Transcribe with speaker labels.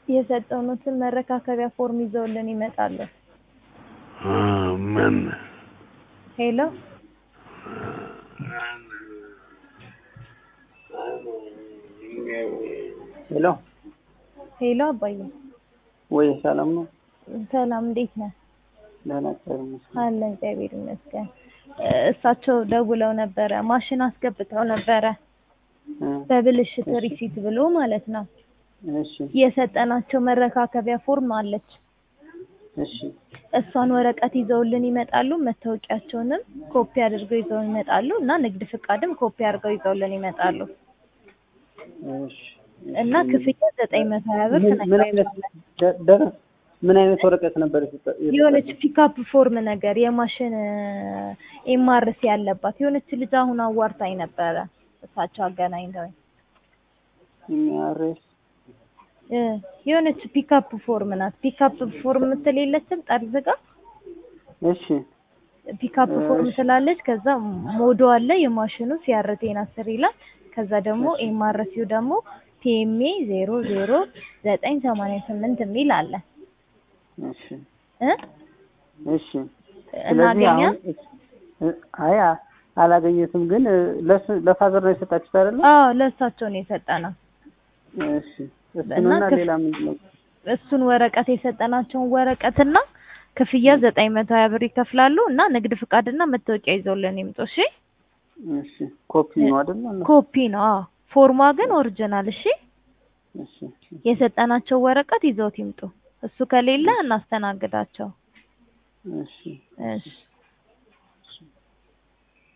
Speaker 1: የሰጠኑትን መረካከቢያ ፎርም ይዘውልን ይመጣሉ።
Speaker 2: አ፣ ምን
Speaker 1: ሄሎ
Speaker 3: ሄሎ
Speaker 1: ሄሎ አባዬ
Speaker 3: ወይ ሰላም ነው?
Speaker 1: ሰላም እንዴት ነህ?
Speaker 3: ደህና እግዚአብሔር ይመስገን።
Speaker 1: አለ እግዚአብሔር ይመስገን። እ፣ እሳቸው ደውለው ነበረ ማሽን አስገብተው ነበረ
Speaker 3: እ፣
Speaker 1: በብልሽት ሪሲት ብሎ ማለት ነው።
Speaker 3: እሺ
Speaker 1: የሰጠናቸው መረካከቢያ ፎርም አለች።
Speaker 3: እሺ
Speaker 1: እሷን ወረቀት ይዘውልን ይመጣሉ። መታወቂያቸውንም ኮፒ አድርገው ይዘው ይመጣሉ እና ንግድ ፍቃድም ኮፒ አድርገው ይዘውልን ይመጣሉ
Speaker 3: እሺ
Speaker 1: እና ክፍያ ዘጠኝ መቶ ሀያ ብር
Speaker 3: ምን ምን አይነት
Speaker 1: ትነግራቸዋለህ።
Speaker 3: ደ- ደ- ምን አይነት ወረቀት ነበር የሰጠ- የሰጠ-
Speaker 1: የሆነች ፒካፕ ፎርም ነገር የማሽን ኤምአርሲ ያለባት የሆነች ልጅ አሁን አዋርታኝ ነበረ። እሳቸው አገናኝተውኝ
Speaker 3: የሚያርስ
Speaker 1: እ፣ የሆነች ፒካፕ ፎርም ናት። ፒካፕ ፎርም ምትል የለችም ጠርዝ ጋር
Speaker 3: እሺ
Speaker 1: ፒካፕ ፎርም ስላለች ከዛ ሞዶ አለ የማሽኑ ሲያርቴን አስር ይላል። ከዛ ደግሞ ኤምአርሲው ደግሞ ፒኤምኤ ዜሮ ዜሮ ዘጠኝ ሰማንያ ስምንት የሚል አለ
Speaker 3: እሺ
Speaker 1: እ
Speaker 3: እሺ ስለዚህ
Speaker 1: እናገኛ
Speaker 3: አሁን እ- አይ አ- አላገኘትም ግን እ፣ ለሱ ለፋዘር ነው የሰጣችሁት አይደለ?
Speaker 1: አዎ ለእሳቸው ነው የሰጠነው።
Speaker 3: እሺ እሱንና
Speaker 1: ክፍ-
Speaker 3: ሌላ ምንድን ነው?
Speaker 1: እሱን ወረቀት የሰጠናቸውን ወረቀትና ክፍያ ዘጠኝ መቶ ሀያ ብር ይከፍላሉ እና ንግድ ፍቃድና መታወቂያ ይዘውልን ይምጡ። እሺ
Speaker 3: እሺ ኮፒ ነው አይደለ?
Speaker 1: ኮፒ ነው። አዎ ፎርሟ ግን ኦሪጂናል። እሺ
Speaker 3: እሺ
Speaker 1: የሰጠናቸው ወረቀት ይዘውት ይምጡ። እሱ ከሌለ እናስተናግዳቸው።
Speaker 3: እሺ
Speaker 1: እሺ